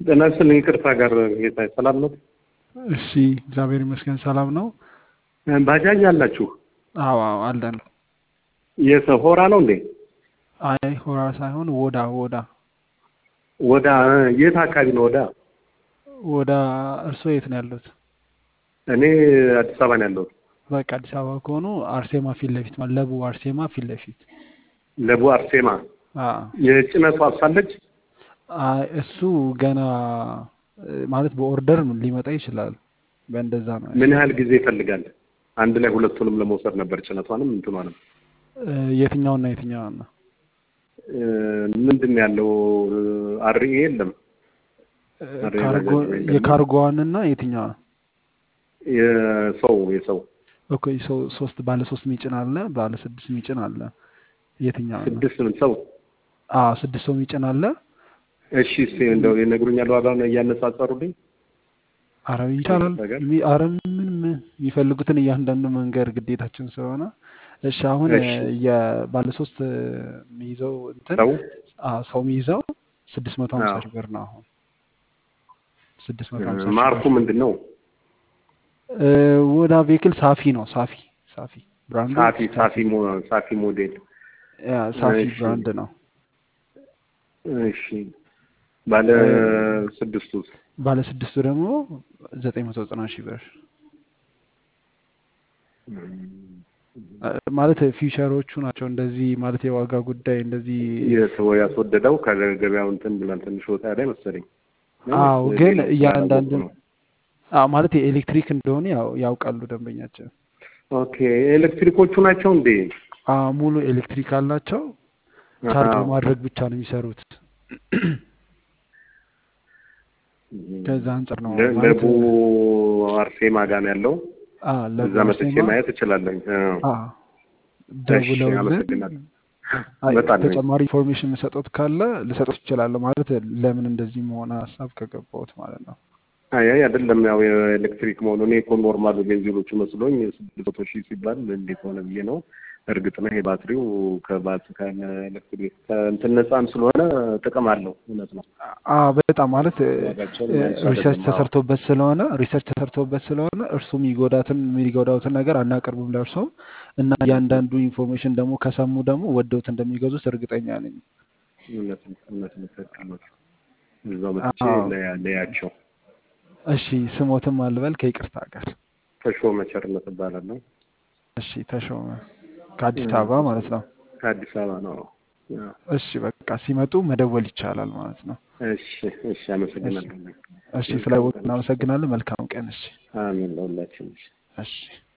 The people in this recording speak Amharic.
ጤና ይስጥልኝ። ይቅርታ ጋር ጌታ ሰላም ነው? እሺ እግዚአብሔር ይመስገን ሰላም ነው። ባጃጅ አላችሁ? አዎ አዎ አለን። የት ሆራ ነው እንዴ? አይ ሆራ ሳይሆን ወዳ ወዳ ወዳ የት አካባቢ ነው? ወዳ ወዳ እርስዎ የት ነው ያሉት? እኔ አዲስ አበባ ነው ያለሁት። በቃ አዲስ አበባ ከሆኑ አርሴማ ፊት ለፊት ማለት ለቡ አርሴማ ፊት ለፊት ለቡ አርሴማ አዎ። የጭነቱ አሳለች አይ እሱ ገና ማለት በኦርደር ሊመጣ ይችላል። በእንደዛ ነው ምን ያህል ጊዜ ይፈልጋል? አንድ ላይ ሁለቱንም ለመውሰድ ነበር ጭነቷንም እንትኗንም። እ፣ የትኛውና የትኛውን ነው? እ፣ ምንድን ነው ያለው? አርኤ የለም እ፣ አሬ ካርጎ ባጃጅ ወይም ደግሞ የካርጎዋንና የትኛዋን? የሰው የሰው ኦኬ ሰው ሶስት ባለ ሶስት ሚጭን አለ፣ ባለ ስድስት ሚጭን አለ። የትኛውን ነው? ስድስት ምን ሰው አዎ ስድስት ሰው ሚጭን አለ። እሺ እስኪ እንደው ይነግሩኛል ዋጋውን እያነጻጸሩልኝ አረ ይቻላል። ነገር የሚ- አረ ምን ምን የሚፈልጉትን እያንዳንዱ መንገድ ግዴታችን ስለሆነ እሺ። አሁን እሺ የባለ ሶስት የሚይዘው እንትን ሰው አዎ ሰው የሚይዘው ስድስት መቶ ሀምሳ አዎ ሺህ ብር ነው። አሁን ስድስት መቶ እ፣ ሀምሳ ሺህ ማርኩ ብር ምንድን ነው? እ፣ ወዳ ቬክል ሳፊ ነው። ሳፊ ሳፊ ብራንዱ ሳፊ ሳፊ ሳፊ ሞ ሳፊ ሞዴል ያ ሳፊ እሺ ብራንድ ነው። እሺ ባለ እ፣ ስድስቱ ባለ ስድስቱ ደግሞ ዘጠኝ መቶ ዘጠና ሺህ ብር እ፣ ማለት ፊውቸሮቹ ናቸው። እንደዚህ ማለት የዋጋ ጉዳይ እንደዚህ የሰው ያስወደደው ከገበያው እንትን ብሏል። ትንሽ ወጣ ያለ መሰለኝ ነው ወይስ አዎ ግን ሌሎች እያንዳንዱ ስላላወቁ ነው? አዎ ማለት የኤሌክትሪክ እንደሆነ ያው ያውቃሉ ደንበኛችን። ኦኬ ኤሌክትሪኮቹ ናቸው እንዴ? አዎ ሙሉ ኤሌክትሪክ አላቸው። ቻርጅ አዎ በማድረግ ብቻ ነው የሚሰሩት። ከዛ አንጻር ነው ለ- ማለት ለቡ አርሴማ ጋር ነው ያለው። አ ለቡ እዛ መጥቼ አርሴማ ማየት እችላለሁ። አ እሺ ደውለውልን አመሰግናለሁ። አይ በጣም ተጨማሪ ኢንፎርሜሽን የምሰጡት ካለ ልሰጡት ይችላለሁ። ማለት ለምን እንደዚህ መሆነ ሀሳብ ከገባሁት ማለት ነው። አይ አይ አይደለም፣ ያው የኤሌክትሪክ መሆኑ እኔ እኮ ኖርማል ቤንዚኖቹ መስሎኝ ስድስት መቶ ሺህ ሲባል እንዴት ሆነ ብዬ ነው። እርግጥ ነው ይሄ ባትሪው ከባት ከኤሌክትሪክ ከእንትን ነፃም ስለሆነ ጥቅም አለው። እውነት ነው። አ በጣም ማለት ዋጋቸውን የሚያንሱ ሪሰርች አይደለም። አዎ ተሰርቶበት ስለሆነ ሪሰርች ተሰርቶበት ስለሆነ እርሱ የሚጎዳትን የሚጎዳውትን ነገር አናቀርብም ለእርሶ እና እያንዳንዱ ኢንፎርሜሽን ደግሞ ከሰሙ ደግሞ ወደውት እንደሚገዙት እርግጠኛ ነኝ። እውነት ነው። እውነት ነው። ትክክል ነው። እዛው መጥቼ አዎ ለያ- ለያቸው። እሺ ስሞትም አልበል ከይቅርታ ጋር ተሾመ ቸርነት እባላለሁ። እሺ ተሾመ ከአዲስ እም፣ አበባ ማለት ነው። ከአዲስ አበባ ነው። አዎ። እሺ በቃ ሲመጡ መደወል ይቻላል ማለት ነው። እሺ እሺ፣ እሺ አመሰግናለሁ። እሺ መልካም ስለ ቀን። እናመሰግናለን። መልካም ቀን። እሺ አሜን ለሁላችን። እሺ